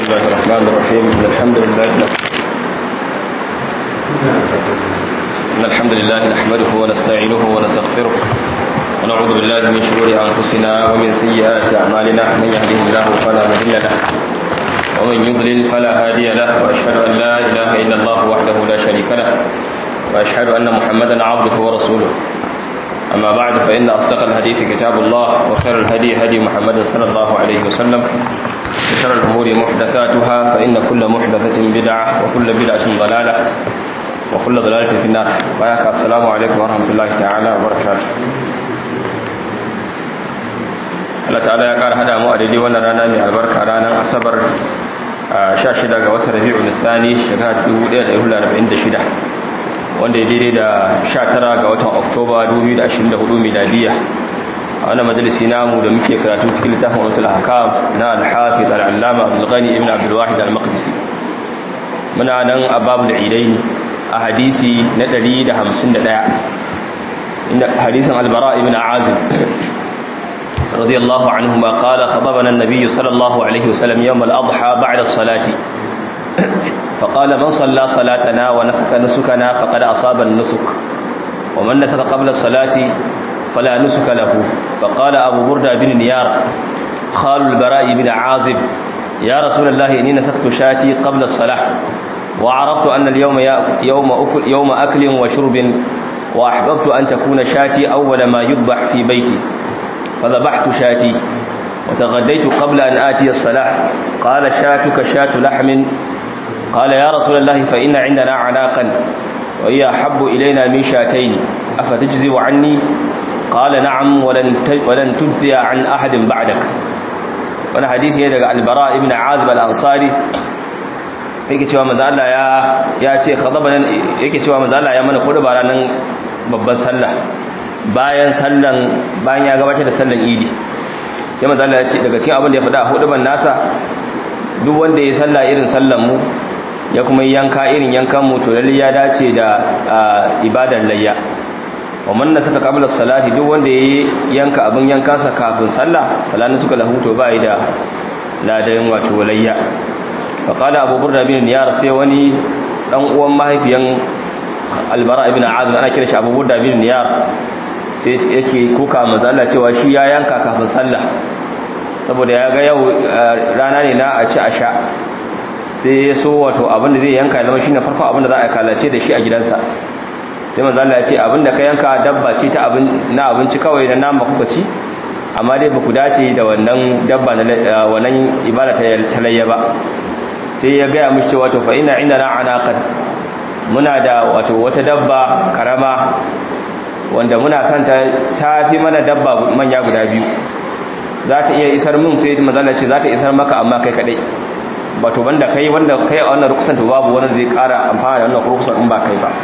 الله الرحمن الرحيم إن الحمد لله إن الحمد لله نحمده ونستعينه ونستغفره ونعوذ بالله من شرور أنفسنا ومن سيئات أعمالنا من يهده الله فلا مضل له ومن يضلل فلا هادي له وأشهد أن لا إله إلا الله وحده لا شريك له وأشهد أن محمدا عبده ورسوله أما بعد فإن أصدق الحديث كتاب الله وخير الهدي هدي محمد صلى الله عليه وسلم وشر الأمور محدثاتها فإن كل محدثة بدعة وكل بدعة ضلالة وكل ضلالة في النار وياك السلام عليكم ورحمة الله تعالى وبركاته Allah ta'ala ya ƙara hada mu a daidai wannan rana mai albarka ranar asabar 16 ga watan rabi'ul thani shekara 1446 wanda ya daidai da 19 ga watan oktoba 2024 miladiya a wannan majalisi namu da muke karatu cikin littafin watul hakam na al-hafiz al-allama abdul ghani ibn abdul wahid al-maqdisi muna nan a babul idaini a hadisi na 151 inda hadisin al-bara ibn azib radiyallahu anhuma qala khababana an-nabiy sallallahu alaihi wasallam yawm al-adha ba'da as-salati فقال من صلى صلاتنا ونسك نسكنا فقد أصاب النسك ومن نسك قبل الصلاة فلا نسك له فقال أبو بردة بن نيار خال البراء بن عازب يا رسول الله إني نسكت شاتي قبل الصلاة وعرفت أن اليوم يوم أكل, يوم أكل وشرب وأحببت أن تكون شاتي أول ما يذبح في بيتي فذبحت شاتي وتغديت قبل أن آتي الصلاة قال شاتك شات لحم قال يا رسول الله فإن عندنا عناقا وهي أحب إلينا من شاتين أفتجزي عني قال نعم ولن ولن تجزي عن أحد بعدك wani hadisi ne daga albara ibn azib al-ansari yake cewa manzo Allah ya ya ce khadaban yake cewa manzo Allah ya mana khutba ranan babban sallah bayan sallan bayan ya gabatar da sallan idi sai manzo Allah ya ce daga cikin abin da ya faɗa huduban nasa duk wanda ya salla irin sallan mu ya kuma yanka irin yankan mu to lalle ya dace da ibadar layya wannan suka kabla salati duk wanda ya yanka abin yankansa kafin sallah falani suka lahu to bai da ladan wato layya fa qala abu burda bin niyar sai wani dan uwan mahaifiyan albara ibn azib ana kira shi abu burda bin niyar sai yake kuka manzo Allah cewa shi ya yanka kafin sallah saboda ya ga yau rana ne na a ci a sha sai ya so wato abinda zai yanka zama shine farko abinda za a kalace da shi a gidansa sai manzo Allah ya ce abinda ka yanka dabba ce ta abin na abinci kawai na nama kuka ci amma dai baku dace da wannan dabba na wannan ibada ta talayya ba sai ya ga mishi cewa to fa inna indana anaqat muna da wato wata dabba karama wanda muna son ta tafi mana dabba manya guda biyu za ta iya isar mun sai manzo Allah ce za ta isar maka amma kai kadai wato banda kai wanda kai a wannan rukusan to babu wanda zai kara amfana da wannan rukusan in ba kai ba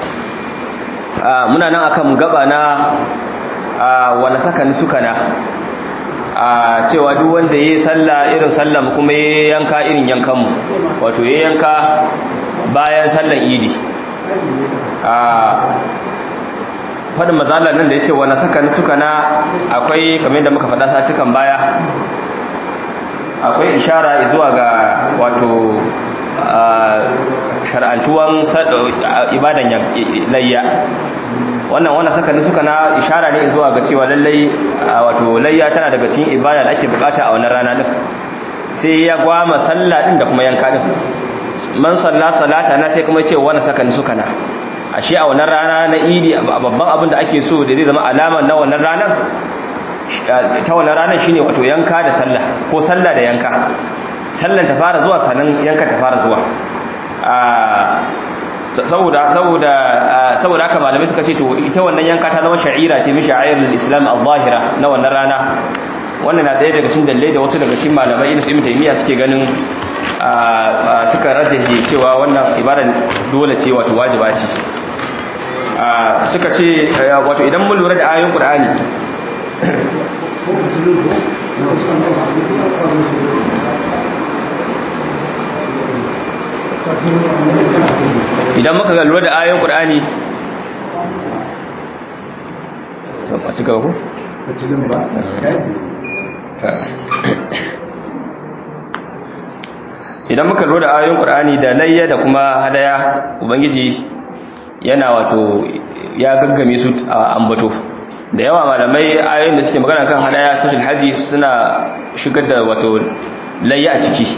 muna nan akan gaba na wala sakani sukana a cewa duk wanda yayi sallah irin sallah kuma yayi yanka irin yankan mu wato yayi yanka bayan sallan idi a fadin mazalar nan da yace wala sakani sukana akwai kamar da muka faɗa satukan baya akwai ishara zuwa ga wato shar'antuwan ibadan layya wannan wannan saka ne suka na ishara ne zuwa ga cewa lallai wato layya tana daga cikin ibada da ake bukata a wannan rana din sai ya gwama sallah din da kuma yanka din man salla salata na sai kuma ce wannan saka ne suka na ashe a wannan rana na idi babban abin da ake so da zai zama alama na wannan ranar ta wannan ranar shine wato yanka da sallah ko sallah da yanka sallan ta fara zuwa sannan yanka ta fara zuwa saboda saboda saboda haka malamai suka ce to ita wannan yanka ta zama sha'ira ce min sha'airul islam al-zahira na wannan rana wannan na daya daga cikin dalilai da wasu daga cikin malamai irin su ibn taymiya suke ganin suka rajjaje cewa wannan ibada dole ce wato wajiba ce suka ce wato idan mun lura da ayoyin qur'ani idan muka ga lura da ayoyin qur'ani to a cika ku idan muka lura da ayoyin qur'ani da layya da kuma hadaya ubangiji yana wato ya gaggame su a ambato da yawa malamai ayoyin da suke magana kan hadaya suratul haji suna shigar da wato layya a ciki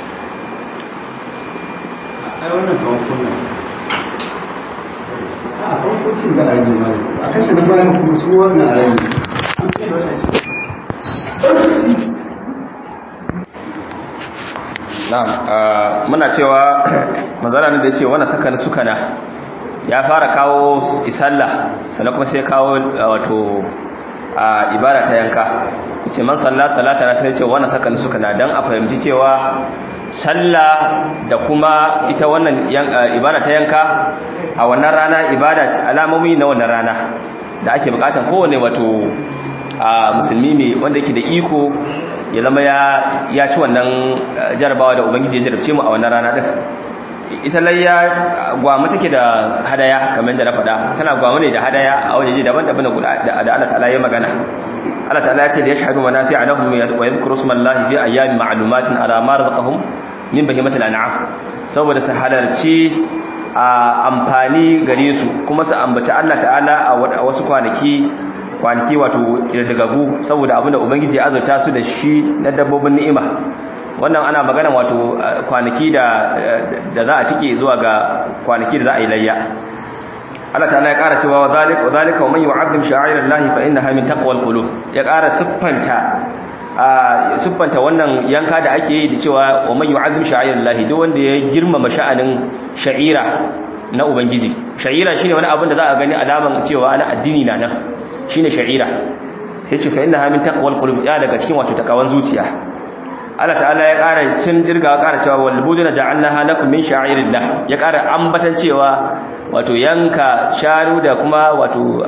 ai wannan kawon kunna a kawon da ayi ma a kashe da bayan kuma su wannan ayi an kai da wannan shi na'am muna cewa manzara ne da yace wannan saka sukana ya fara kawo isalla sannan kuma sai kawo wato a ibada ta yanka yace man salla salata na sai yace wannan saka sukana dan a fahimci cewa sallah da kuma ita wannan ibada ta yanka a wannan rana ibada alamomi na wannan rana da ake bukatan kowane wato a musulmi mai wanda yake da iko ya zama ya ci wannan jarabawa da ubangiji ya jarabce mu a wannan rana din ita layya gwamu take da hadaya kamar da na faɗa tana gwamu ne da hadaya a wajeje daban-daban da Allah ta'ala ya magana Allah ta'ala ya ce da yashhadu manafi'a lahum wa yadhkuru ismallahi fi ayyamin ma'lumatin ala ma razaqahum min bahimatil an'am saboda su halarci a amfani gare su kuma su ambaci Allah ta'ala a wasu kwanaki kwanaki wato dagagu saboda abinda ubangiji ya azurta su da shi na dabbobin ni'ima wannan ana magana wato kwanaki da da za a tike zuwa ga kwanaki da za a yi layya Allah ta'ala ya ƙara cewa wa zalika wa zalika wa man yu'azzim sha'airallahi fa innaha min taqwal qulub ya ƙara siffanta a siffanta wannan yanka da ake yi da cewa wa man yu'azzim sha'airallahi duk wanda ya girmama sha'anin sha'ira na ubangiji sha'ira shine wani abin da za a gani alaman cewa ana addini na nan shine sha'ira sai ce fa innaha min taqwal qulub ya daga cikin wato takawan zuciya Allah ta'ala ya ƙara cin dirga ƙara cewa wal buduna ja'alnaha lakum min sha'irillah ya ƙara ambatan cewa wato yanka sharu da kuma wato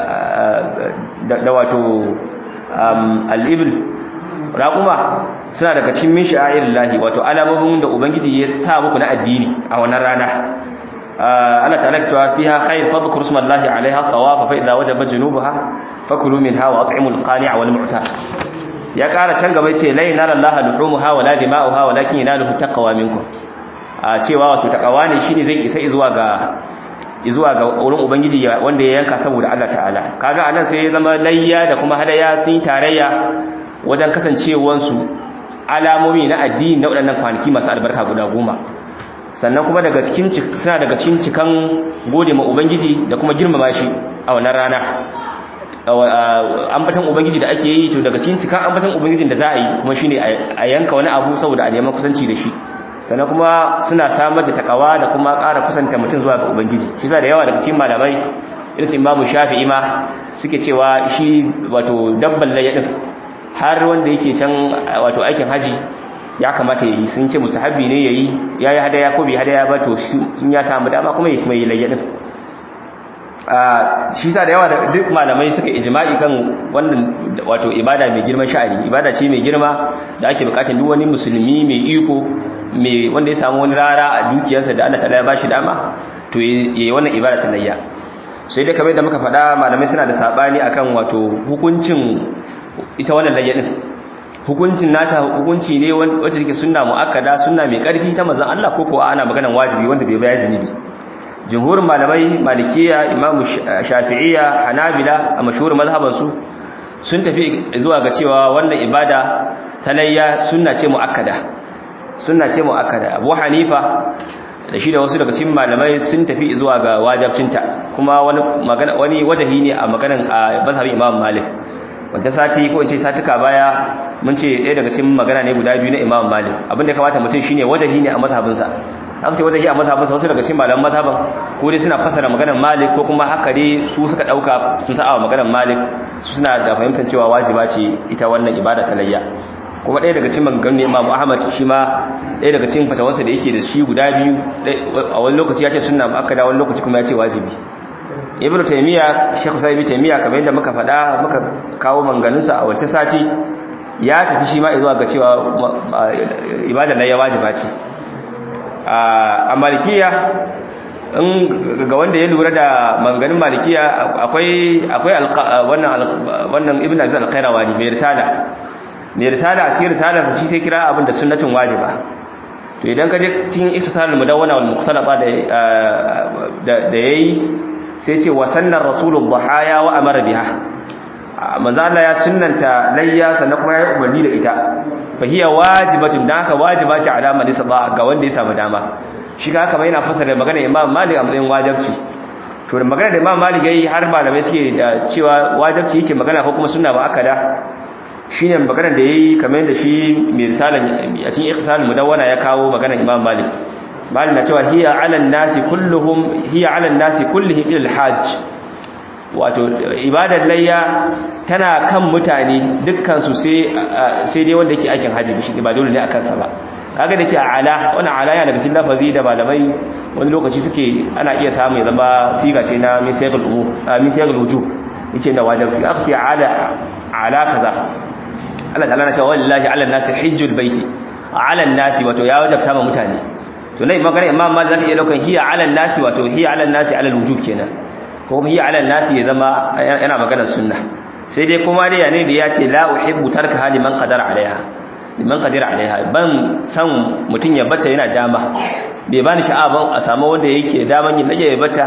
da wato al-ibl raquma suna daga cikin min sha'irillah wato alamomin da ubangiji ya sa muku na addini a wannan rana Allah ta'ala ya cewa fiha khair fadhkuru ismallahi 'alayha sawafa fa idza wajaba junubaha fakulu minha wa at'imul qani'a wal mu'tar ya ƙara can gaba ce lai nara Allah luhumuha wala dima'uha walakin yanaluhu taqwa minkum a cewa wato taqwa ne shine zai isa zuwa ga zuwa ga wurin ubangiji wanda ya yanka saboda Allah ta'ala kaga anan sai ya zama layya da kuma hadaya sun tarayya wajen kasancewar su alamomi na addini na waɗannan kwanaki masu albarka guda goma sannan kuma daga cikin suna daga cikin cikan gode ma ubangiji da kuma girmama shi a wannan rana ambatan ubangiji da ake yi to daga cikin cikan ambatan ubangijin da za a yi kuma shine a yanka wani abu saboda a neman kusanci da shi sannan kuma suna samar da takawa da kuma ƙara kusanta mutum zuwa ga ubangiji shi sa da yawa daga cikin malamai irin su imamu shafi'i ma suke cewa shi wato dabban layya din har wanda yake can wato aikin haji ya kamata yayi sun ce mustahabi ne yayi yayi hadaya ko bai hadaya ba to sun ya samu dama kuma yayi kuma yayi layya din shi sa da yawa da duk malamai suka ijma'i kan wannan wato ibada mai girman sha'ani ibada ce mai girma da ake bukatun duk wani musulmi mai iko mai wanda ya samu wani rara a dukiyarsa da Allah ta'ala ya bashi dama to yayi wannan ibada ta layya sai dai kamar da muka faɗa malamai suna da sabani akan wato hukuncin ita wannan layya din hukuncin nata hukunci ne wacce take sunna muakkada sunna mai karfi ta manzon Allah ko ko ana maganan wajibi wanda bai bayar zunubi jumhurin malamai malikiya imamu shafi'iyya hanabila a mashhurin mazhabansu sun tafi zuwa ga cewa wannan ibada ta layya sunna ce muakkada sunna ce muakkada abu hanifa da shi da wasu daga cikin malamai sun tafi zuwa ga wajibcinta kuma wani magana wani wajahi ne a maganan a mazhabin imam malik wanda sati ko in ce satuka baya mun ce ɗaya daga cikin magana ne guda biyu na imam malik abinda ya kamata mutum shine wajahi ne a mazhabinsa aka ce wajahi a mazhabinsa wasu daga cikin malaman mazhaban ko dai suna fasara maganar malik ko kuma haka dai su suka dauka sun sa'a maganar malik su suna da fahimtar cewa wajiba ce ita wannan ibada ta layya kuma ɗaya daga cikin maganganun Imam Ahmad shi ma ɗaya daga cikin fatawarsa da yake da shi guda biyu a wani lokaci ya ce sunna muakkada wani lokaci kuma ya ce wajibi Ibn Taymiyyah Sheikh Sa'id Ibn Taymiyyah kamar yadda muka faɗa muka kawo manganunsa a wancan sati ya tafi shi ma zuwa ga cewa ibada layya wajiba ce a malikiya in ga wanda ya lura da manganin malikiya akwai akwai wannan wannan ibn aziz al-qayrawani mai risala mai risala a cikin risala shi sai kira abin da sunnatin wajiba to idan ka je cikin iktisalul mudawwana wal muqtalaba da da yayi sai ce wa sannar rasulul dhahaya wa amara biha manzo Allah ya sunnanta layya sannan kuma ya umarni da ita fa hiya wajibatun dan haka wajiba ce alama da sabah ga wanda ya samu dama shi ga haka mai yana fasara magana Imam Malik a matsayin wajibci to da magana da Imam Malik yayi har malamai suke da cewa wajibci yake magana ko kuma sunna ba akada shine magana da yayi kamar yadda shi mai risalan a cikin ikhtisal mudawwana ya kawo magana Imam Malik Malik na cewa hiya ala nasi kulluhum hiya ala nasi kullihim ila al-hajj wato ibadar layya tana kan mutane dukkan su sai sai dai wanda yake aikin haji shi ba dole ne akan sa ba kaga da ce ala wannan ala yana daga cikin lafazi da malamai wani lokaci suke ana iya samu ya zama siga ce na misayul umu misayul wujub yake da wajibi aka ce ala ala kaza Allah ta'ala na cewa wallahi ala nasi hajjul baiti ala nasi wato ya wajabta ma mutane to nai magana imam malik zaka iya daukan hiya ala nasi wato hiya ala nasi ala wujub kenan ko hiya ala nasi ya zama yana maganar sunna sai dai kuma dai ne da ya ce la uhibbu tarka hali man qadara alaiha liman qadira alaiha ban san mutun ya bata yana dama bai bani sha'aban a samu wanda yake daman yin nake ya bata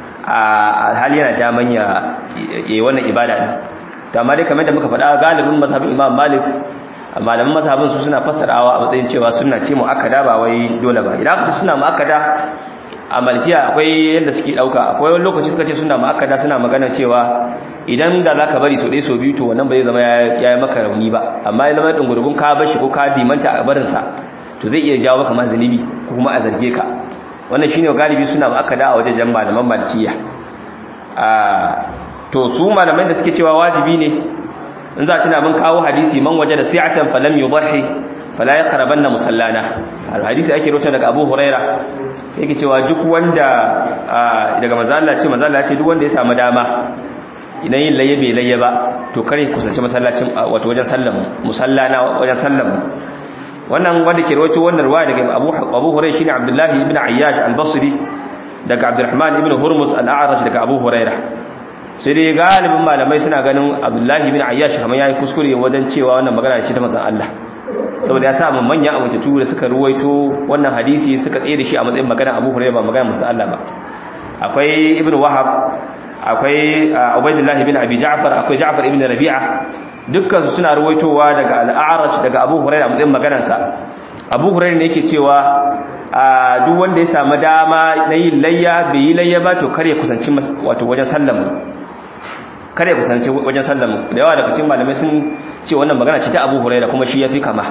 a hali yana daman ya yi wannan ibada din to amma dai kamar da muka faɗa galibin mazhabin Imam Malik malaman mazhabin su suna fassarawa a matsayin cewa sunna ce mu akada ba wai dole ba idan aka suna mu akada a malkiya akwai yadda suke dauka akwai wani lokaci suka ce suna mu akada suna magana cewa idan da zaka bari so ɗaya so biyu to wannan bai zama ya yi maka rauni ba amma ya zama dungurgun ka bashi ko ka dimanta a barinsa to zai iya jawo maka mazalibi ko kuma a zarge ka wannan shine galibi suna mu akada a wajen malaman malkiya a to su malamai da suke cewa wajibi ne in za a tuna mun kawo hadisi man waje da si'atan falam yudhi fala yaqrabanna musallana hadisi ake rota daga Abu Huraira yake cewa duk wanda daga manzo Allah ce manzo Allah ce duk wanda ya samu dama idan yin layya bai layya ba to kare kusanci masallacin wato wajen sallan musallana wajen sallan wannan wanda ke rawaito wannan ruwa daga Abu Abu Hurairah shine Abdullah ibn Ayyash al-Basri daga Abdurrahman ibn Hurmuz al-A'raj daga Abu Hurairah sai dai galibin malamai suna ganin Abdullah ibn Ayyash kamar yayi kuskure wajen cewa wannan magana ce ta manzon Allah saboda ya samu manyan abututu da suka ruwaito wannan hadisi suka tsaye da shi a matsayin magana Abu Hurairah ba magana manzon Allah ba akwai Ibn Wahab akwai Ubaydullah ibn Abi Ja'far akwai Ja'far ibn Rabi'a dukkan su suna ruwaitowa daga Al-A'raj daga Abu Hurairah a matsayin maganar sa Abu Hurairah ne yake cewa duk wanda ya samu dama na yin layya bai yi layya ba to kare kusanci wato wajen sallamu kare kusanci wajen sallamu da yawa daga cikin malamai sun ce wannan magana ce ta Abu Hurairah kuma shi yafi kama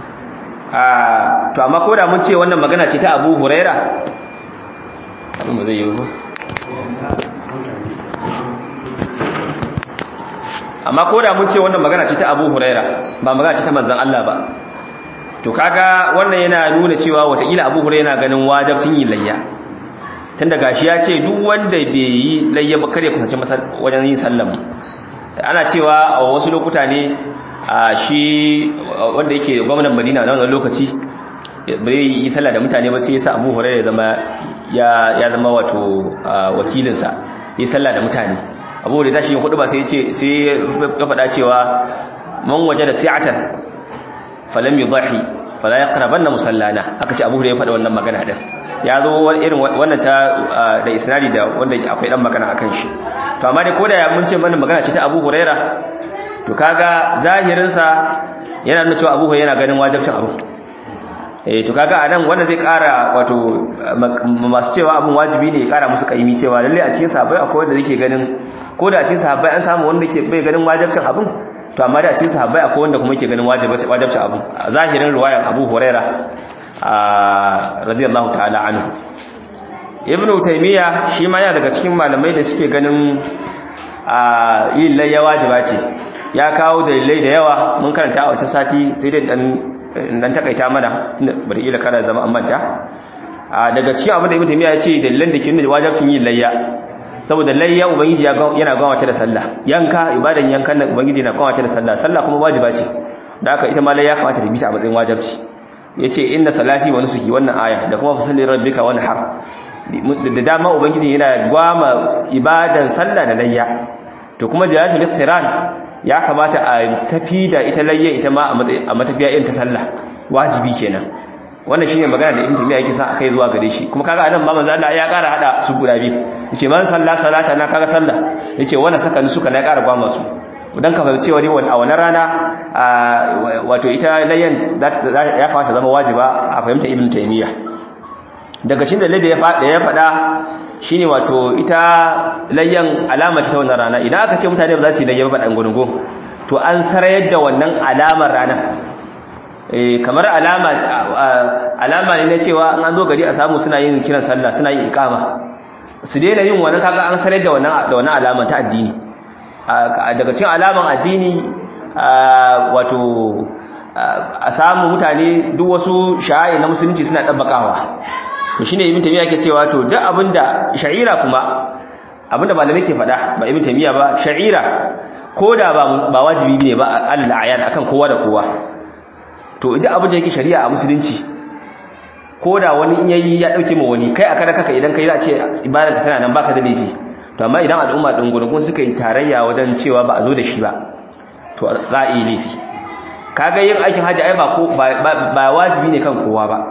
to amma ko da mun ce wannan magana ce ta Abu Hurairah abin ba zai yi ba amma ko da mun ce wannan magana ce ta Abu Huraira ba magana ce ta manzon Allah ba to kaga wannan yana nuna cewa wataƙila Abu Huraira yana ganin wajibcin yin layya tunda gashi ya ce duk wanda bai yi layya ba kare kusance wajen yin sallam ana cewa a wasu lokuta ne a shi wanda yake gwamnan Madina na wannan lokaci bai yi sallah da mutane ba sai ya sa Abu Huraira ya zama ya zama wato wakilinsa yi sallah da mutane abu da tashi yin kudu ba sai ce sai ya faɗa cewa man waje da si'atan falam yudhi fala yaqrabanna musallana aka ce abu da ya faɗa wannan magana din ya zo irin wannan ta da isnadi da wanda akwai dan magana akan shi to amma dai koda ya mun ce mana magana ce ta Abu Huraira to kaga zahirin sa yana nuna cewa Abu Huraira yana ganin wajibcin abu eh to kaga anan wanda zai kara wato masu cewa abun wajibi ne ya kara musu kaimi cewa lalle a cikin sahabbai akwai wanda yake ganin ko da a cikin sahabbai an samu wanda ke bai ganin wajibcin abun to amma da a cikin sahabbai akwai wanda kuma yake ganin wajibcin wajibcin abun a zahirin riwayar Abu Huraira radiyallahu ta'ala anhu Ibn Taymiyyah shi ma yana daga cikin malamai da suke ganin yin layya wajiba ce ya kawo dalilai da yawa mun karanta a wata sati sai dai dan dan takaita mana bari ila kana zama an manta daga cikin abin da Ibn Taymiyyah ya ce dalilan da ke nuna wajibcin yin layya saboda layya ubangiji yana gwamata da sallah yanka ibadan yankan da ubangiji yana gwamata da sallah sallah kuma wajiba ce da haka ita ma layya kamata ta bi ta a matsayin wajibci yace inna salati wa nusuki wannan aya da kuma fasalli rabbika wa nahar da dama ubangiji yana gwama ibadan sallah da layya to kuma da yashin iqtiran ya kamata a tafi da ita layya ita ma a matafiya irin ta sallah wajibi kenan wannan shine magana da ibn tumiya yake sa akai zuwa gare shi kuma kaga anan ma manzo Allah ya ƙara hada su guda biyu yace man salla salata na kaga sallah yace wannan saka ni suka na ƙara ba masu dan ka fahimci wani a wannan rana wato ita layyan ya kamata zama wajiba a fahimta ibn taymiya daga cikin dalilin da ya faɗa shine wato ita layyan alama ta wannan rana idan aka ce mutane ba za su yi layyan ba dan gungun to an sarayar da wannan alamar ranar eh kamar alama alama ne na cewa an zo gari a samu suna yin kiran sallah suna yin iqama su daina yin wannan kaga an sarayar da wannan da wannan alama ta addini daga cikin alaman addini wato a samu mutane duk wasu sha'a'i na musulunci suna dabbakawa to shine ibn tamiya yake cewa to duk abinda sha'ira kuma abinda malamai ke faɗa ba ibn tamiya ba sha'ira koda ba ba wajibi ne ba alal ayan akan kowa da kowa to duk abinda yake shari'a a musulunci koda wani in yayi ya dauke ma wani kai aka kaka idan kai za a ce ibadarka tana nan baka da laifi to amma idan al'umma din gurgun suka yi tarayya wajen cewa ba a zo da shi ba to za a yi laifi kaga yin aikin haji ai ba ko ba wajibi ne kan kowa ba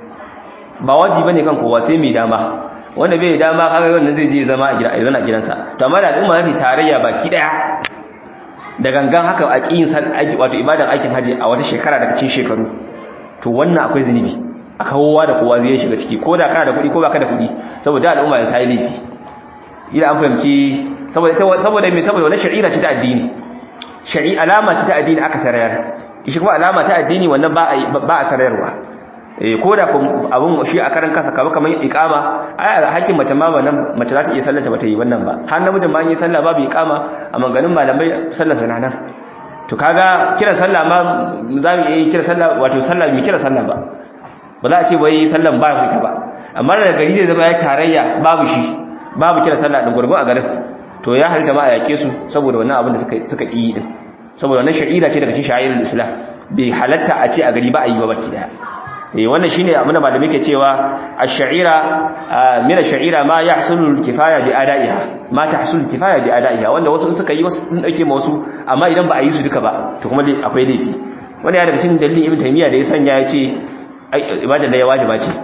ba wajibi bane kan kowa sai mai dama wanda bai dama kaga wannan zai je zama a gida a zana gidansa to amma da al'umma zai tarayya baki daya da gangan haka a kiyin san wato ibadan aikin haji a wata shekara daga cikin shekaru to wannan akwai zunubi a kowa da kowa zai shiga ciki ko da kana da kuɗi ko baka da kuɗi saboda al'umma ta yi laifi ila an fahimci saboda saboda me saboda wannan shari'a ce ta addini shari'a alama ce ta addini aka sarayar shi kuma alama ta addini wannan ba ba a sarayarwa eh ko da abun shi a karan kasa kamar kamar iqama ai hakkin mace ma wannan mace za ta iya sallata ba ta yi wannan ba har namijin ba an yi sallah babu iqama a manganin malamai sallar sana nan to kaga kira sallah ma za mu yi kira sallah wato sallah mu kira sallah ba ba za a ce wai sallan ba ita ba amma da gari zai zama ya tarayya babu shi babu kira sallah din gurgun a garin to ya halitta ma a yake su saboda wannan abin da suka suka yi din saboda wannan sha'ira ce daga cikin sha'irul islam bai halatta a ce a gari ba a yi ba baki daya eh wannan shine abin da malami ke cewa ash-sha'ira min ash-sha'ira ma yahsulu al-kifaya bi ada'iha ma tahsulu al-kifaya bi ada'iha wanda wasu suka yi wasu sun dauke ma wasu amma idan ba a yi su duka ba to kuma akwai laifi wani ya daga cikin dalilin ibn taymiya da ya sanya ya ce ibada da ya wajiba ce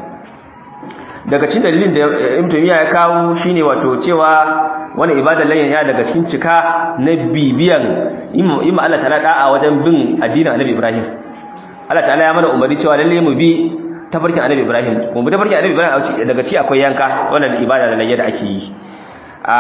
daga cikin dalilin da ibn taymiya ya kawo shine wato cewa wani ibada layyan ya daga cikin cika na bibiyan imma Allah ta'ala da'a wajen bin addinin Annabi Ibrahim Allah ta'ala ya mana umarni cewa lalle mu bi tafarkin Annabi Ibrahim mu bi tafarkin Annabi Ibrahim daga ci akwai yanka wannan ibada da layya da ake yi a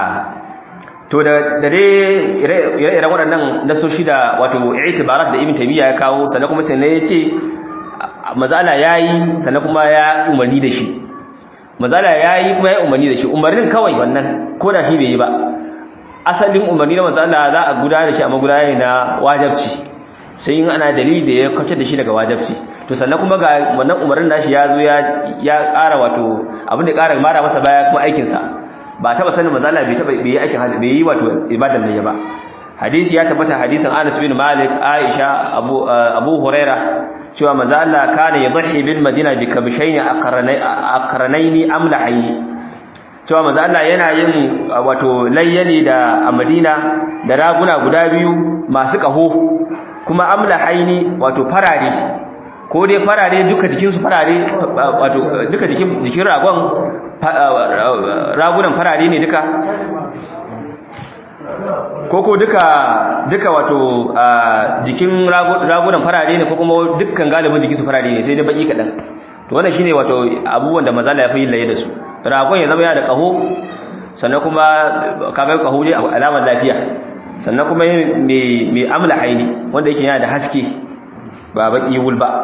to da dai ire-iren waɗannan nasoshi da wato i'tibarat da ibn taymiya ya kawo sannan kuma sai ne ya ce mazala yayi sannan kuma ya umarni da shi mazala yayi kuma ya umarni da shi umarnin kawai wannan ko da shi bai yi ba asalin umarni na mazala za a gudanar da shi amma gudanar na wajabci sai in ana dalili da ya kwace da shi daga wajabci to sannan kuma ga wannan umarnin nashi ya zo ya ya ƙara wato abin da ƙara mara masa baya kuma aikin sa ba taba sanin mazala bai taba bai yi aikin bai yi wato ibadan da ya ba hadisi ya tabbata hadisin Anas bin Malik Aisha Abu Abu Huraira cewa manzo Allah kana yadhi bil Madina bi kabshayn aqranaini amlahi cewa manzo Allah yana yin wato layyani da a Madina da raguna guda biyu masu kaho kuma amlahaini wato farare ko dai farare duka jikin su farare wato duka jikin jikin ragon ragunan farare ne duka koko duka duka wato jikin ragunan farare ne ko kuma dukkan galibin jikin su farare ne sai dai baki kadan to wannan shine wato abubuwan da mazala ya fi laye da su ragon ya zama yana da kaho sannan kuma kaga kaho ne alamar lafiya sannan kuma mai mai amla haini wanda yake yana da haske ba baki wul ba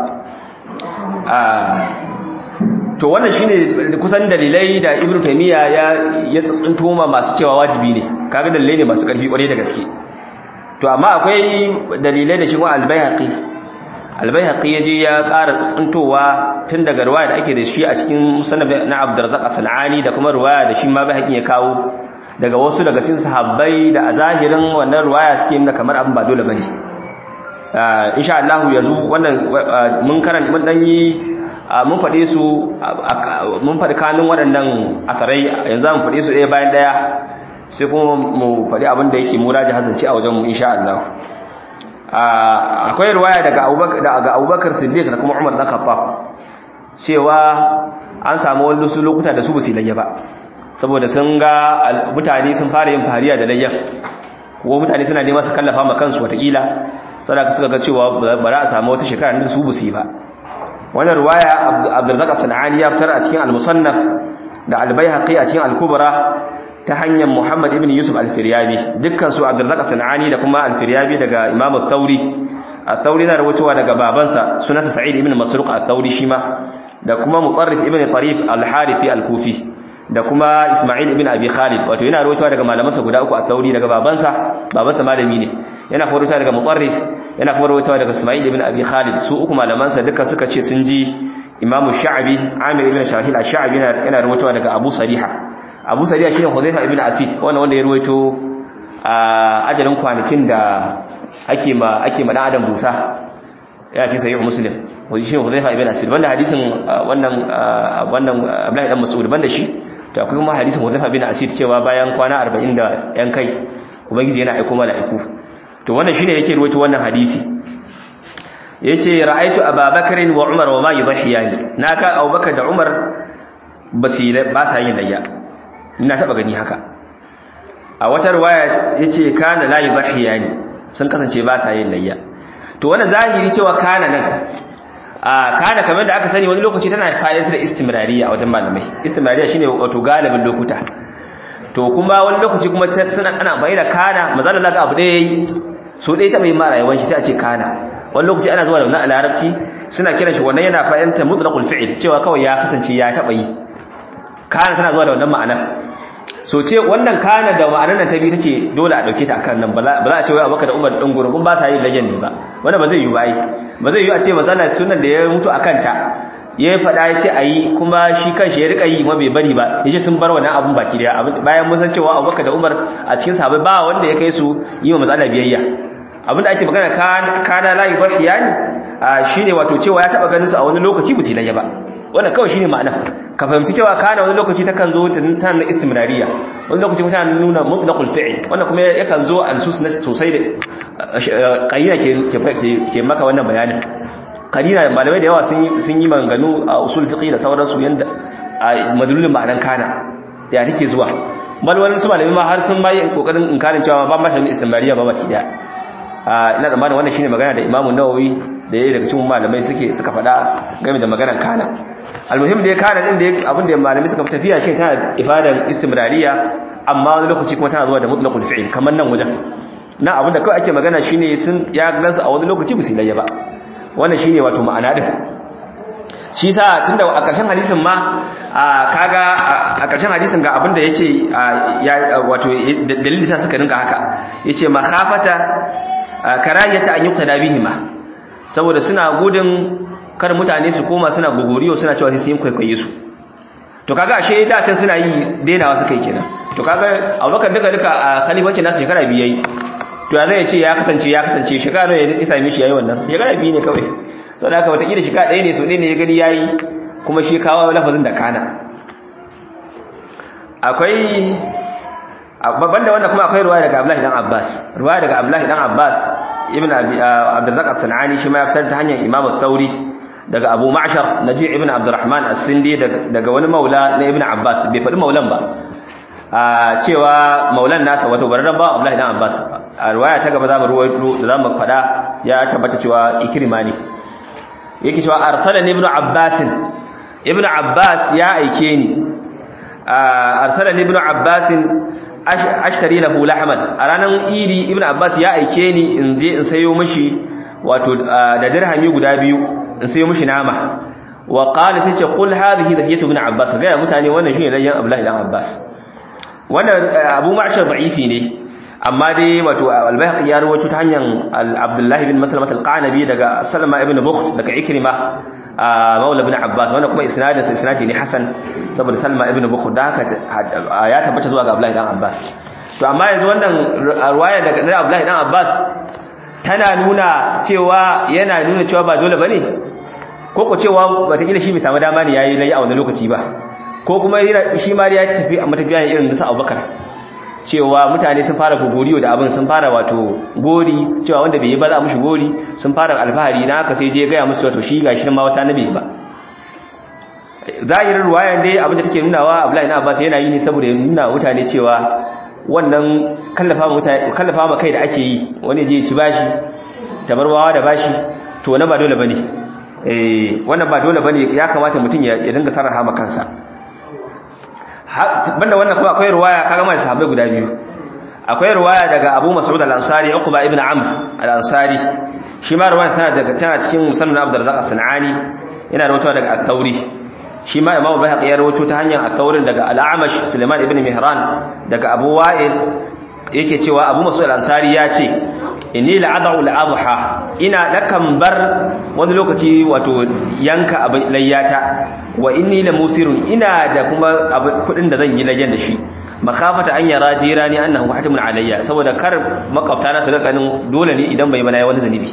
to wannan shine kusan dalilai da ibnu taymiya ya ya tsuntuma masu cewa wajibi ne kaga dalilai ne masu karfi kwarai da gaske to amma akwai dalilai da shi wa al-baihaqi al-baihaqi yaje ya ƙara tsuntowa tun daga riwaya da ake da shi a cikin musannaf na Abdurrazzaq as-Sanani da kuma riwaya da shi ma baihaqi ya kawo daga wasu daga cikin sahabbai da a zahirin wannan riwaya suke nuna kamar abin ba dole bane insha Allah yanzu wannan mun karanta mun dan yi mun faɗe su mun faɗi kanun waɗannan asarai yanzu mun faɗe su ɗaya bayan ɗaya sai kuma mu faɗi abin da yake mura ji hazanci a wajen mu insha Allah akwai ruwaya daga Abubakar daga Abubakar Siddiq da kuma Umar dan Khattab cewa an samu wani su lokuta da su ba su layya ba saboda sun ga mutane sun fara yin fariya da layya ko mutane suna neman su kallafa ma kansu watakila saboda suka ga cewa ba za a samu wata shekara da su ba su yi ba wannan ruwaya abdurrazzaq sanani ya fitar a cikin al-musannaf da al-baihaqi a cikin al-kubra ta hanyar muhammad ibn yusuf al-firyabi dukkan su abdurrazzaq sanani da kuma al-firyabi daga imam al-thawri al-thawri na rawaitowa daga babansa sunansa sa'id ibn masruq al-thawri shima da kuma mutarrif ibn tarif al-harithi al-kufi da kuma isma'il ibn abi khalid wato yana rawaitowa daga malamansa guda uku al-thawri daga babansa babansa malami ne yana kuma rawaitowa daga mutarrif yana kuma rawaitowa daga isma'il ibn abi khalid su uku malamansa duka suka ce sun ji imam sha'bi amir ibn shahil al-sha'bi yana rawaitowa daga abu sariha abu sariha shine hudayfa ibn asid wannan wanda ya rawaito a ajalin kwanakin da ake ma ake ma dan adam busa ya ce sahih muslim wani shi hudayfa ibn asid banda hadisin wannan wannan abdullahi dan mas'ud banda shi to akwai kuma hadisin hudayfa ibn asid cewa bayan kwana 40 da yan kai ubangiji yana aika mala'iku to wannan shine yake ruwaito wannan hadisi yace ra'aitu ababakar wa umar wa ma yudhiyani naka abubakar da umar basira ba sa yin layya ina taba gani haka a wata riwaya yace kana la yudhiyani sun kasance ba sa yin layya to wannan zahiri cewa kana nan a kana kamar da aka sani wani lokaci tana fa'idatar da istimrariya a wajen malamai istimrariya shine wato galibin lokuta to kuma wani lokaci kuma suna ana bai da kana mazalla zaka abu dai yayi so dai ta bai ma rayuwar shi sai a ce kana wani lokaci ana zuwa da wannan larabci suna kiran shi wannan yana fa'idatar mutlaqul fi'l cewa kawai ya kasance ya taba yi kana tana zuwa da wannan ma'anar so ce wannan kana da ma'anar nan ta bi tace dole a dauke ta akan nan ba za a ce wai Abubakar da Umar din gurgun ba sa yin lajen ne ba wanda ba zai yi ba ai ba zai yi a ce mazala sunan da ya mutu akan ta ya faɗa ya ce ayi kuma shi kanshi ya rika yi ma bai bari ba yace sun bar wannan abun baki daya bayan mun san cewa Abubakar da Umar a cikin sahabbai ba wanda ya kai su yi wa matsala biyayya abin da ake magana kana la yubhiyani shine wato cewa ya taba ganin su a wani lokaci ba su laje ba wannan kawai shine ma'ana ka fahimci cewa kana wani lokaci takan zo ta na istimrariya wani lokaci kuma tana nuna mutlaqul fi'l wannan kuma yakan zo al-sus na sosai da qayyina ke ke maka wannan bayanin qarina malamai da yawa sun sun yi manganu a usul fiqh da sauransu yanda madlulin ma'anan kana ya take zuwa bal wani su malamai ma har sun bayi kokarin inkarin cewa ba ma shi istimrariya ba baki daya ina tsammanin wannan shine magana da Imam Nawawi da yayi daga cikin malamai suke suka faɗa game da maganar kana almuhim da ya kana din da abin da malamai suka tafiya shi tana ifadan istimrariya amma wani lokaci kuma tana zuwa da mutlaqul fi'l kamar nan wajen na abin da kawai ake magana shine sun ya gansu a wani lokaci ba su layya ba wannan shine wato ma'ana din shi sa tunda a ƙarshen hadisin ma kaga a ƙarshen hadisin ga abin da yace ya wato dalilin da suka rinka haka yace makhafata karayata an yuktada bihima saboda suna gudun kar mutane su koma suna gogoriyo suna cewa sai sun kwaikwaye su to kaga ashe da can suna yi denawa suka yi kenan to kaga Abubakar duka duka a khalifancin nasu shekara biyu yayi to ya zai ce ya kasance ya kasance shekara ne ya same shi yayi wannan shekara biyu ne kawai saboda haka wata kila shekara ɗaya ne so ɗaya ne ya gani yayi kuma shi kawo lafazin da kana akwai babban da wannan kuma akwai ruwaya daga Abdullahi dan Abbas ruwaya daga Abdullahi dan Abbas ibn Abdurrazzaq as-Sanani shi ma ya fitar ta hanyar Imam al-Thawri daga Abu Ma'shar Naji' ibn Abdurrahman as-Sindi daga wani maula na Ibn Abbas bai faɗi maulan ba a cewa maulan nasa wato bararren ba Abdullahi dan Abbas a ruwaya ta gaba za mu ruwaito da za mu faɗa ya tabbata cewa Ikrima ne yake cewa arsalani ibn Abbas ibn Abbas ya aike ni arsalani ibn Abbas ashtari lahu lahman a ranar idi ibn abbas ya aike ni in je in sayo mishi wato da dirhami guda biyu in sayo mishi nama wa qala sai ce qul hadhihi dhiyatu ibn abbas ga mutane wannan shine layyan abdullahi dan abbas wannan abu ma'shar da'ifi ne amma dai wato al-bayhaqi ya rawaito ta hanyar abdullahi bin maslamah al-qanabi daga salma ibn bukht daga ikrima maula ibn abbas wannan kuma isnadin sa isnadi ne hasan saboda salma ibn bukht da haka ya tabbata zuwa ga abdullahi dan abbas to amma yanzu wannan riwaya daga abdullahi dan abbas tana nuna cewa yana nuna cewa ba dole bane ko ko cewa wataƙila shi bai samu dama ne yayi layi a wannan lokaci ba ko kuma shi ma ya tafi a matafiya ne irin nasa abubakar cewa mutane sun fara gogoriyo da abin sun fara wato gori cewa wanda bai yi ba za a mushi gori sun fara alfahari na haka sai je gaya musu wato shi ga shi ma wata nabi ba zahirin ruwayan dai abin da take nunawa Abdullahi ibn Abbas yana yi ne saboda ya nuna mutane cewa wannan kallafa mutane kallafa ma kai da ake yi wani je ci bashi tabarwawa da bashi to wannan ba dole bane eh wannan ba dole bane ya kamata mutum ya dinga sarrafa ma kansa banda wannan kuma akwai ruwaya kaga mai sahabbai guda biyu akwai ruwaya daga Abu Mas'ud al-Ansari Uqba ibn Amr al-Ansari shi ma ruwaya tana daga tana cikin musannad Abdul Razzaq as-Sanani yana rawaitowa daga At-Tauri shi ma Imam Bayhaqi ya rawaito ta hanyar At-Taurin daga Al-Amash Sulaiman ibn Mihran daga Abu Wa'il yake cewa Abu Mas'ud al-Ansari ya ce inni la'adhu al-adha ina nakan bar wani lokaci wato yanka abin layyata wa inni la musirun ina da kuma kudin da zan yi layyan da shi makafata an yara jirani annahu hatimun alayya saboda kar makwabta na su ga kanin dole ne idan bai bana wani zanibi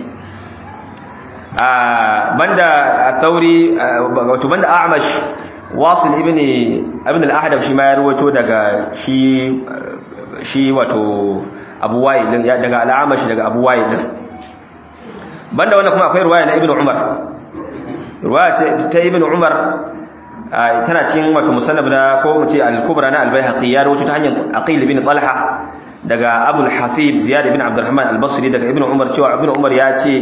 a banda tauri wato banda a'mash wasil ibn ibn al-ahdab shi ma ya rawaito daga shi shi wato abu wa'il din daga al-a'mash daga abu wa'il din banda wannan kuma akwai riwaya na ibn umar riwaya ta ibn umar tana cikin wato musannab na ko mu ce al-kubra na al-baihaqi ya rawaito ta hanyar aqil ibn talha daga abu al-hasib ziyad ibn abdurrahman al-basri daga ibn umar cewa ibn umar ya ce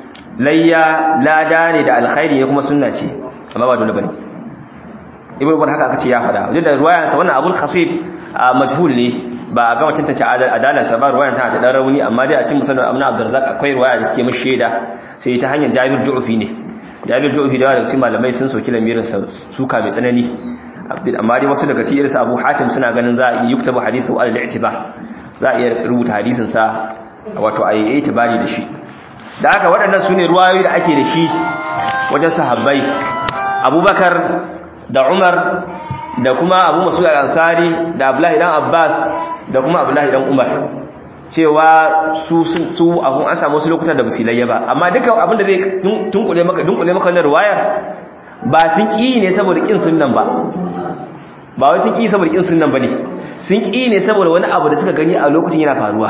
layya lada ne da alkhairi ne kuma sunna ce amma ba dole bane ibn umar haka aka ce ya fada wajen da ruwayan sa wannan abul khasib majhul ne ba a gama tantance adalan sa ba ruwayan ta da dan rauni amma dai a cikin musannad ibn abdurrazzaq akwai ruwaya da take mishi shaida sai ta hanyar jabir du'fi ne jabir du'fi da daga cikin malamai sun soki lamirin sa suka mai tsanani amma dai wasu daga cikin irinsu abu hatim suna ganin za a yi yuktabu hadithu al-i'tiba za a iya rubuta hadisin sa wato a yi itibari da shi da haka waɗannan su ne ruwayoyi da ake da shi wajen sahabbai abubakar da umar da kuma abu masu ansari da abdullahi dan abbas da kuma abdullahi dan umar cewa su su abun an samu wasu lokutan da basilayya ba amma duka abin da zai tunkule maka dunkule maka wannan ruwayar ba sun ƙi ne saboda ƙin sunnan ba ba wai sun ƙi saboda ƙin sunnan ba ne sun ƙi ne saboda wani abu da suka gani a lokacin yana faruwa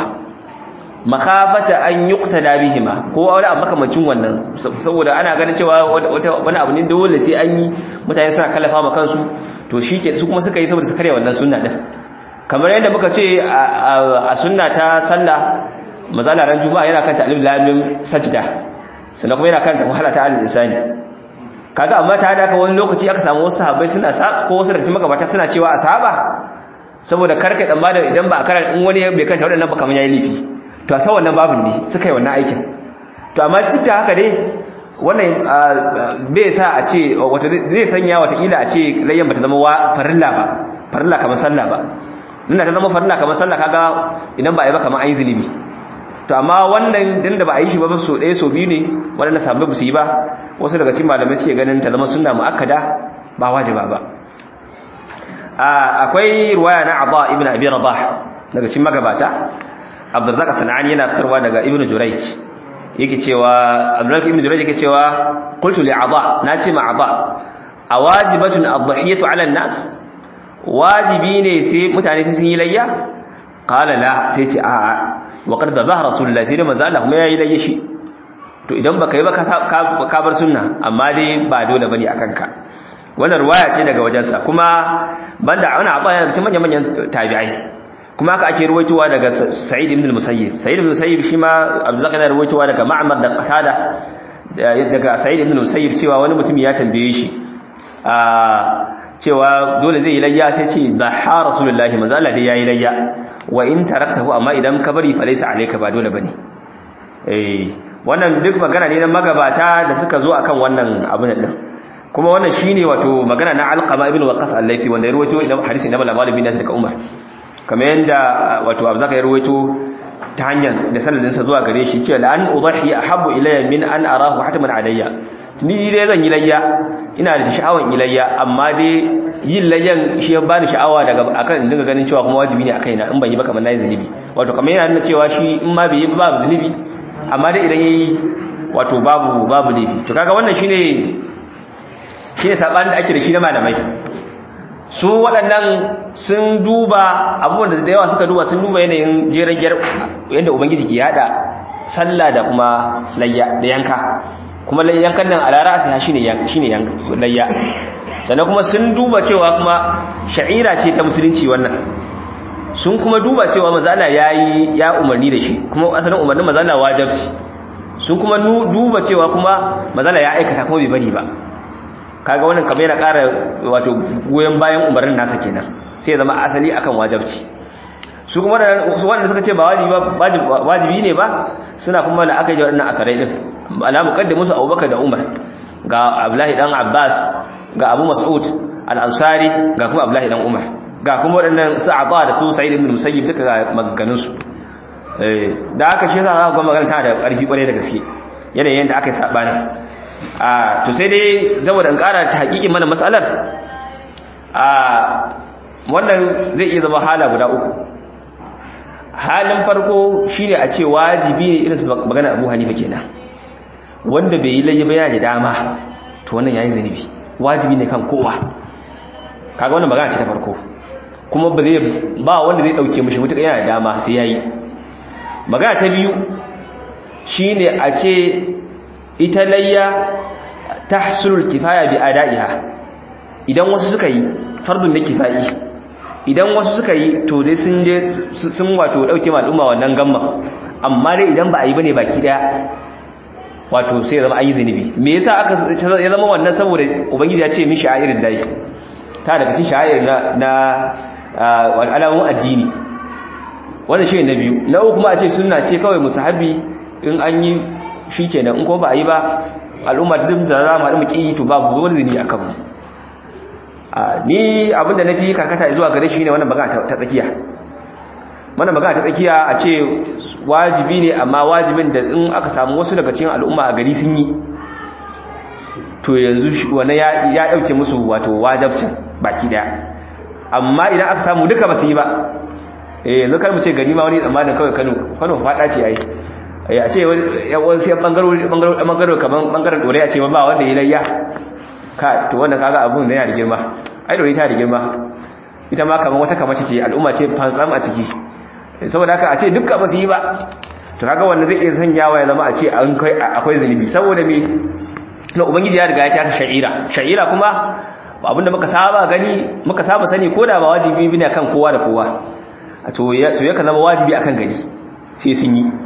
makafata an yuqtada bihima ko wani abu makamancin wannan saboda ana ganin cewa wani abu ne dole sai an yi mutane suna kallafa ma kansu to shike su kuma suka yi saboda su karya wannan sunna din kamar yadda muka ce a sunna ta sallah mazala ran juma'a yana kanta alif lam mim sajda sannan kuma yana kanta wahala ta al-insani kaga amma ta hada ka wani lokaci aka samu wasu sahabbai suna sa ko wasu daga cikin magabata suna cewa asaba saboda karkai tsammanin idan ba a karar in wani bai kanta waɗannan ba kamar yayi lifi to ta wannan babin ne suka yi wannan aikin to amma duk da haka dai wannan bai sa a ce wata zai sanya watakila a ce layyan bata zama farilla ba farilla kamar sallah ba nuna ta zama farilla kamar sallah kaga idan ba a yi ba kamar an yi zunubi to amma wannan din da ba a yi shi ba so ɗaya so biyu ne waɗanda sabbin ba su yi ba wasu daga cikin malamai suke ganin ta zama sunna mu'akkada ba wajiba ba akwai ruwaya na Abba ibn Abi Rabah daga cikin magabata Abdurrazzaq Sanani yana fitarwa daga Ibn Jurayj yake cewa Abdurrazzaq ibn Jurayj yake cewa qultu li Abba nace ma Abba awajibatun adhiyatu ala an-nas wajibi ne sai mutane sai sun yi layya qala la sai ce a'a wa qad dhabaha rasulullahi sai da manzo Allah kuma yayi layya shi to idan baka yi ba ka bar sunna amma dai ba dole bane akan ka wannan ruwaya ce daga wajensa kuma banda ana abaya cikin manyan manyan tabi'ai kuma haka ake ruwaitowa daga Sa'id ibn al-Musayyib Sa'id ibn al-Musayyib shi ma Abdullah yana ruwaitowa daga Ma'mar da Qatada daga Sa'id ibn al-Musayyib cewa wani mutum ya tambaye shi a cewa dole zai yi layya sai ce da ha rasulullahi manzo Allah dai yayi layya wa in taraktahu amma idan ka bari fa laysa alayka ba dole bane eh wannan duk magana ne na magabata da suka zo akan wannan abin din kuma wannan shine wato magana na alqama ibn waqas al-laythi wanda ya rawaito idan hadisi na malama bin nasir daga umar kamar yanda wato abu zaka ya rawaito ta hanyar da sanadin sa zuwa gare shi cewa la an udahi ahabbu ilayya min an arahu hataman alayya ni dai zan yi layya ina da sha'awan ilayya amma dai yin layyan shi ya bani sha'awa daga akan dinga ganin cewa kuma wajibi ne akai na in ban yi ba kamar nayi zunubi wato kamar yana nuna cewa shi in ma bai yi babu zunubi amma dai idan yayi wato babu babu laifi to kaga wannan shine shi ne saɓanin da ake da shi na malamai su waɗannan sun duba abubuwan da yawa suka duba sun duba yanayin jeren yadda ubangiji ke yada sallah da kuma layya da yanka kuma yankan nan a lara sai shi ne layya sannan kuma sun duba cewa kuma sha'ira ce ta musulunci wannan sun kuma duba cewa mazala yayi ya umarni da shi kuma asalin umarnin mazala wajibi sun kuma duba cewa kuma mazala ya aikata kuma bai bari ba kaga wannan kamar yana ƙara wato goyen bayan umarnin nasa kenan sai ya zama asali akan wajibci su kuma su wanda suka ce ba wajibi ba wajibi ne ba suna kuma da aka yi wannan akarai din ala muqaddimu su Abubakar da Umar ga Abdullahi dan Abbas ga Abu Mas'ud al-Ansari ga kuma Abdullahi dan Umar ga kuma waɗannan sa'ada da su Sa'id ibn Musayyib duka ga maganganun su eh da aka shi yasa za ku ga magana tana da ƙarfi ƙwarai da gaske yanayin da aka yi sabani a to sai dai saboda in ƙara ta hakikin mana matsalar a wannan zai iya zama hala guda uku halin farko shine a ce wajibi ne irin magana Abu Hanifa kenan wanda bai yi layya ba yana da dama to wannan yayi zanibi wajibi ne kan kowa kaga wannan magana ce ta farko kuma ba zai ba wanda zai dauke mishi mutuka yana da dama sai yayi magana ta biyu shine a ce ita layya tahsulul kifaya bi adaiha idan wasu suka yi fardun da kifai idan wasu suka yi to dai sun je sun wato dauke ma al'umma wannan gamma amma dai idan ba a yi bane baki daya wato sai zama an yi zunubi me yasa aka ya zama wannan saboda ubangiji ya ce min sha'irin dai ta daga cikin sha'ir na na alamun addini wannan shi ne na biyu na uku kuma a ce sunna ce kawai musahabi in an yi shikenan in kuma ba a yi ba al'umma duk da za mu haɗu mu ƙi to babu wani zunubi akan mu ni abinda na fi karkata zuwa gare shi ne wannan magana ta tsakiya wannan magana ta tsakiya a ce wajibi ne amma wajibin da in aka samu wasu daga cikin al'umma a gari sun yi to yanzu wani ya dauke musu wato wajabcin baki daya amma idan aka samu duka ba su yi ba eh yanzu kar mu ce gari ma wani tsammanin kawai Kano Kano fada ce yayi eh a ce wasu yan bangarori bangarori kaman bangaren dore a ce ba wanda ya layya ka to wanda kaga abun da yana da girma ai dore ta da girma ita ma kaman wata kamace ce al'umma ce fantsam a ciki saboda haka a ce dukkan ba su yi ba to kaga wanda zai iya sanyawa ya zama a ce an kai akwai zunubi saboda me na ubangiji ya riga ya taka sha'ira sha'ira kuma abinda muka saba gani muka saba sani ko da ba wajibi bane akan kowa da kowa to ya to yakan zama wajibi akan gari sai sun yi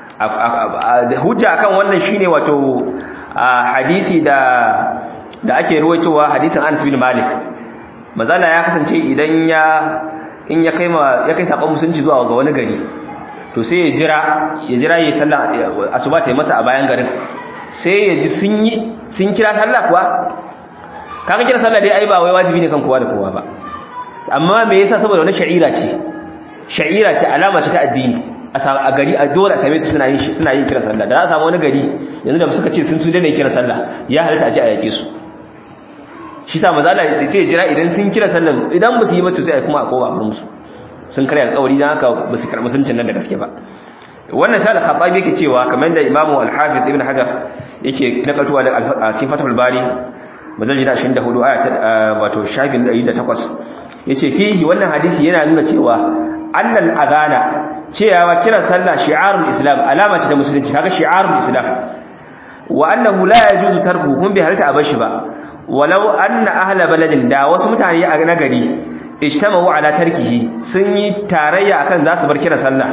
hujja akan wannan shine wato hadisi da da ake ruwaitowa hadisin Anas bin Malik mazala ya kasance idan ya in ya kai ma ya kai sakon musulunci zuwa ga wani gari to sai ya jira ya jira yayin sallah asuba ta yi masa a bayan garin sai ya ji sun yi sun kira sallah kuwa kaga kira sallah dai ai ba wai wajibi ne kan kowa da kowa ba amma me yasa saboda wani sha'ira ce sha'ira ce alama ce ta addini a gari a dole a same su suna yin suna yin kira sallah da za a samu wani gari yanzu da suka ce sun su daina kira sallah ya halatta a ji a yake su shi sa maza Allah sai jira idan sun kira sallah idan ba su yi ba to sai kuma a kowa musu sun karya alƙawari dan haka ba su karɓi suncin nan da gaske ba wannan sai al-khattabi yake cewa kamar da imamu al-hafiz ibn hajar yake nakaltuwa da a cikin fathul bari madalli 24 aya ta wato shafin 108 yace fihi wannan hadisi yana nuna cewa annal adana cewa kiran sallah shi'arul islam alama ce ta musulunci kaga shi'arul islam wa annahu la yajuzu tarku kun bi halta abashi ba walau anna ahla baladin da wasu mutane a nagari ijtama'u ala tarkihi sun yi tarayya akan za su bar kiran sallah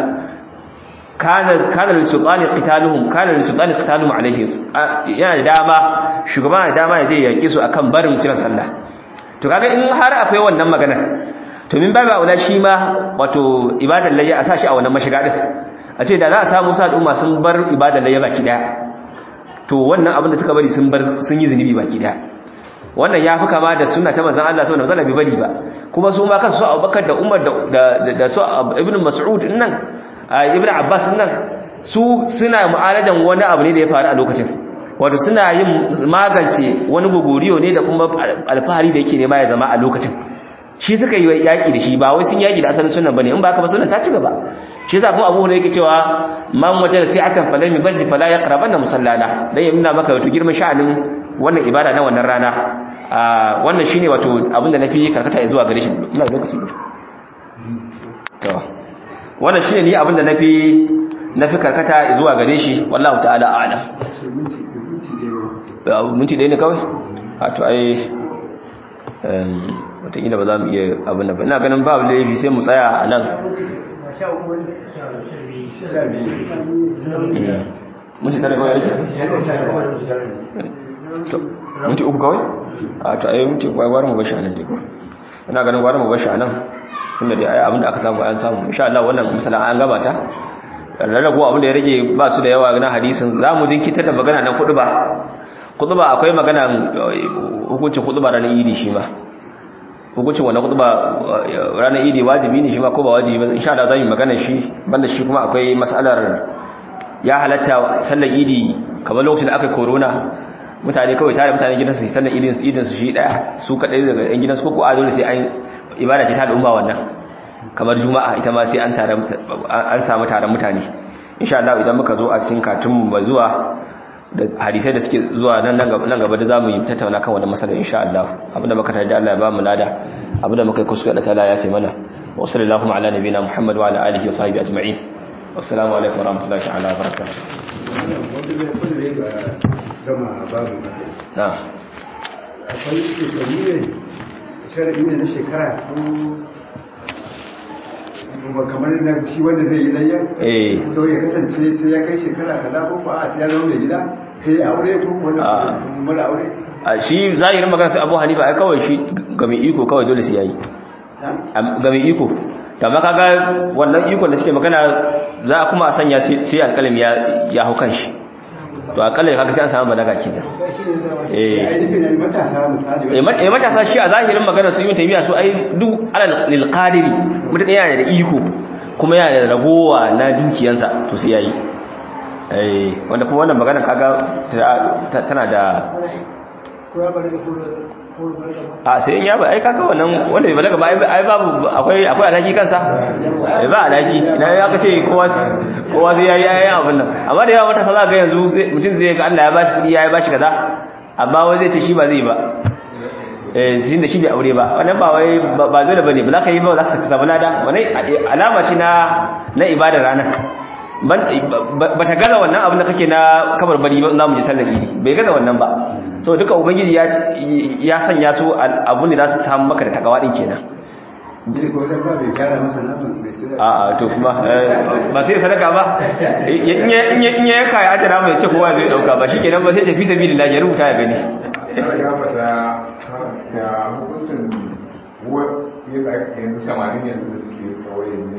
kana kana lisultani qitaluhum kana lisultani qitaluhum alaihim yana da dama shugaban da dama ya je yaki su akan barin kiran sallah to kaga in har akwai wannan magana to min babu aula shi ma wato ibadar layya a sashi a wannan mashiga din a ce da za a samu sa al'umma sun bar ibadar layya baki daya to wannan abin da suka bari sun bar sun yi zunubi baki daya wannan ya fi kama da sunna ta manzon Allah sallallahu alaihi wasallam bai bari ba kuma su ma kansu Abubakar da Umar da da su Ibn Mas'ud din nan Ibn Abbas din nan su suna mu'alajan wani abu ne da ya faru a lokacin wato suna yin magance wani gogoriyo ne da kuma alfahari da yake nema ya zama a lokacin shi suka yi yaki da shi ba wai sun yaki da asalin sunan bane in ba haka ba sunan ta ci gaba shi yasa kuma Abu Hurairah yake cewa man wajada si'atan falam yubajji fala yaqrabanna musallana dan ya nuna maka wato girman sha'anin wannan ibada na wannan rana wannan shine wato abinda nafi karkata zuwa gare shi ina da lokaci to wannan shine ni abinda nafi nafi karkata zuwa gare shi wallahu ta'ala a'lam minti ɗaya ne kawai a to ai wataƙila ba za mu iya abin da ba ina ganin babu laifi sai mu tsaya a nan minti tare kawai yake minti uku kawai a to ayi minti kawai gwara mu bashi a nan dai ina ganin gwara mu bashi a nan tunda dai ayi abinda aka samu an samu insha Allah wannan misalan an gabata rarrago abinda ya rage ba su da yawa na hadisin za mu jinkitar da magana nan kudu ba kudu ba akwai magana hukuncin kudu ba ranar idi shi ma hukuncin wannan kudu ba ranar idi wajibi ne shi ma ko ba wajibi ba insha Allah za mu magana shi banda shi kuma akwai mas'alar ya halatta sallar idi kamar lokacin da aka korona mutane kawai tare mutane gidansu su sallar idin su idin su shi daya su kadai daga yan gidansu ko ko a dole sai an ibada ce ta da umma wannan kamar juma'a ita ma sai an tare an samu taron mutane insha Allah idan muka zo a cikin katun mu zuwa da hadisai da suke zuwa nan nan gaba da zamu yi tattauna kan wannan masalan insha Allah abinda muka tarda Allah ya ba mu lada abinda muka yi kuskure da ta'ala ya ce mana wa sallallahu ala nabiyina Muhammad wa ala alihi wa sahbihi ajma'in assalamu alaikum wa rahmatullahi ta'ala wa barakatuh na akwai shekaru ne sharaɗi ne na shekara ko kamar na shi wanda zai yi layya eh to ya kasance sai ya kai shekara kaza ko ba a sai ya zama mai gida sai ya aure ko wani mara aure a shi zahirin magana sai Abu Hanifa ai kawai shi ga mai iko kawai dole sai yayi ga mai iko da ma kaga wannan ikon da suke magana za a kuma a sanya sai alƙalam ya ya hau kanshi to akalla kaga sai an samu balaga kenan eh matasa misali eh matasa shi a zahirin magana su yi tabiya su ai duk alal lil qadiri mutum yana da iko kuma yana da ragowa na dukiyansa to sai yayi eh wanda kuma wannan magana kaga tana da a sai in ya ba ai kaga wannan wanda bai balaga ba ai babu akwai akwai alhaki kansa eh ba alhaki idan ya kace kowa kowa sai yayi yayi abin nan amma da yawa matasa za ga yanzu mutum zai ga Allah ya bashi kudi ya bashi kaza amma wai zai ce shi ba zai ba eh sin da shi bai aure ba wannan ba wai ba dole bane ba za ka yi ba za ka saka lada wannan alama ce na na ibadar ranar ba ta gaza wannan abin da kake na kabar bari ba za mu ji sallar idi bai gaza wannan ba so duka ubangiji ya ya sanya su abun da za su samu maka da takawa din kenan a a to kuma ba sai sadaka ba in ya in ya yanka ya ajira mai ce kowa zai dauka ba shikenan ba sai tafi sabilillah ya rubuta ya gani ya hukuncin yanzu samarin yanzu da suke kawai ne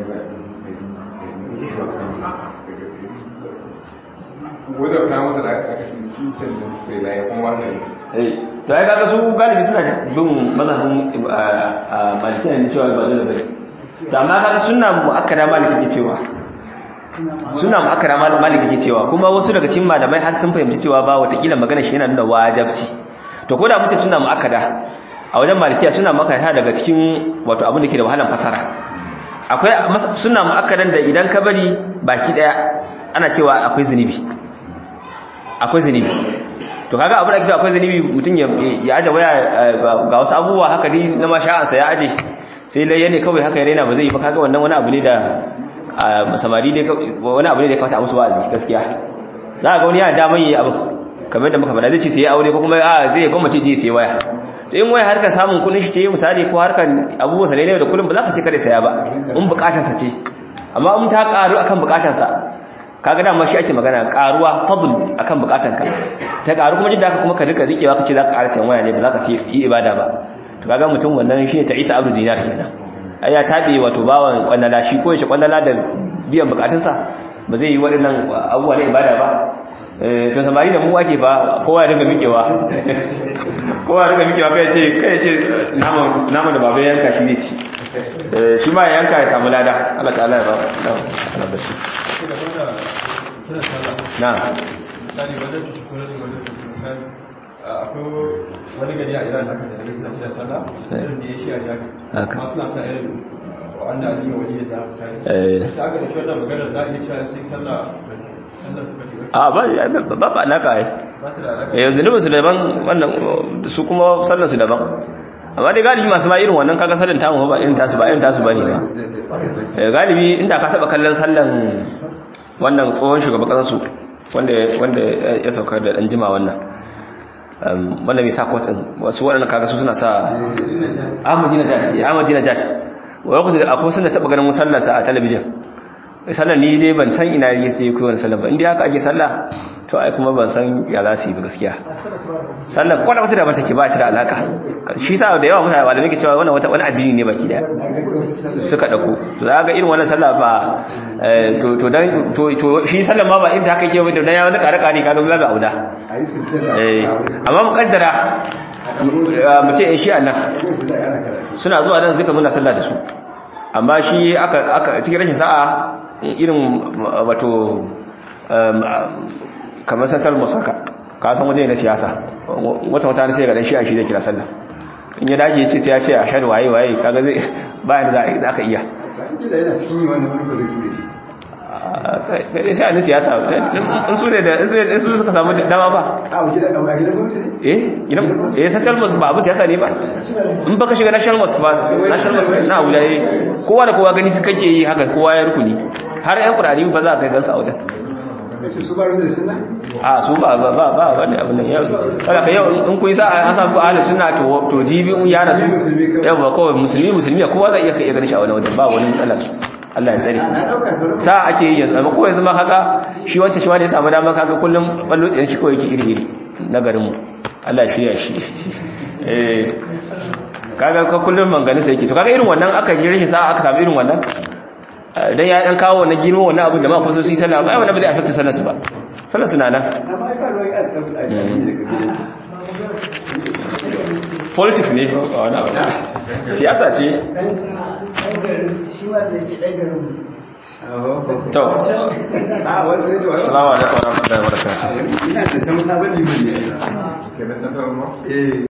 wadda masa da aka ce su cancanci sai na ya kuma wasa eh to ai kaga su galibi suna bin mazhabin malikiya ne cewa ba dole bane to amma kaga sunna muakkada maliki ke cewa sunna muakkada maliki ke cewa kuma wasu daga cikin malamai har sun fahimci cewa ba watakila magana shi yana nuna wajibci to ko da muke sunna muakkada a wajen malikiya suna muakkada daga cikin wato abin da ke da wahalan fasara akwai sunna muakkadan da idan ka bari baki daya ana cewa akwai zunubi akwai zunubi to kaga abu da ake akwai zunubi mutum ya aje waya ga wasu abubuwa haka dai na masha'ansa ya aje sai lai ne kawai haka ya raina ba zai yi ba kaga wannan wani abu ne da samari ne wani abu ne da ya kawata musu wa'azi gaskiya za ga wani yana daman yi abu kamar da muka faɗa zai ce sai aure ko kuma a zai gwamnati je sai waya to in waya harkar samun kudin shi ce misali ko harkar abubuwa sa ne da kullum ba za ka ce kada saya ba in bukatarsa ce amma in ta karu akan bukatarsa kaga dama shi ake magana karuwa fadl akan bukatanka ta karu kuma jidda kuma ka rika rikewa kace zaka ƙara sayan waya ne ba zaka sai yi ibada ba to kaga mutum wannan shine ta Isa Abdul Dinar kenan ai ya tabe wato bawan kwandala shi ko shi kwandala da biyan bukatunsa ba zai yi waɗannan abubuwa na ibada ba to samari da mu ake ba kowa ya dinga mikewa kowa ya dinga mikewa kai ce kai ce naman naman da baba yanka shi zai ci shi ma ya yanka ya samu lada Allah ta'ala ya ba Allah da shi na misali wajen tukunan da wajen misali akwai wani gari a iran haka da daga suna kira sallah irin da ya shi a yaka Haka. amma suna sa irin wa'anda a jiya wani da misali Eh. sai aka tafi wannan maganar za a iya cewa sai sallah sallar suka ke a ba ba ba alaka ai ba ta da alaƙa eh zunubin su daban wannan su kuma sallan su daban amma dai galibi masu ma irin wannan kaga sallan tamu ba irin tasu ba irin tasu bane ba eh galibi inda ka saba kallon sallan wannan tsohon shugaban kasar su wanda wanda ya sauka da dan jima wannan wanda mai sa kwatin wasu waɗanda kaga su suna sa ahmadina jat ya ahmadina jat wa lokacin da akwai sun da taɓa ganin sallarsa a talabijin sallar ni dai ban san ina yi sai kowane sallar ba inda haka ake sallah to ai kuma ban san ya za su yi ba gaskiya sallar kwata wata da bata ke ba ta da alaka shi sa da yawa mutane malamai ke cewa wannan wata wani addini ne baki daya suka dauko to za ga irin wannan sallah ba to to dan to to shi sallar ma ba inda haka yake wanda dan ya wani kare kare kaga ba auda eh amma mukaddara mu ce in shi annan suna zuwa nan zuka muna sallah da su amma shi aka aka cikin rashin sa'a irin wato kamar santar musaka ka san waje na siyasa wata wata sai ga dan shi a shi da kira sallah in ya dace ce sai ya ce a shar waye waye kaga zai bayan da za ka iya yana cikin yi wani wani kwada ture kai sai a siyasa in su ne da in su suka samu dama ba a gida a gidan gwamnati ne eh gidan eh central mosque ba abu siyasa ne ba in baka shiga national mosque ba national mosque na Abuja eh kowa da kowa gani su kake yi haka kowa ya rukuni har yan kurani ba za ka gansu a wajen kace su ba da sunna a su ba ba ba ba wani abin nan yau kada ka yau in kun sa an sa ku ahli sunna to to jibi un ya rasu yau ba kawai musulmi musulmi kowa zai iya kai ganin shi a wani wajen ba wani matsala su Allah ya tsare sa ake yi yanzu amma ko yanzu ma kaga shi wancan shi wanda ya samu dama kaga kullum ballo tsayin shi kawai yake iri iri na garin mu Allah ya shirya shi eh kaga ka kullum mangani sai yake to kaga irin wannan aka ji rashin sa aka samu irin wannan dan ya dan kawo wannan girma wannan abin da ma kusa su yi sallah ba wannan ba zai affect sallar su ba sallar su na nan amma ai ba ruwa ya tafi a cikin politics ne wani abu siyasa ce to a wani sai to assalamu alaikum warahmatullahi wabarakatuh ina da tamsa bane ne Kenan central mosque? eh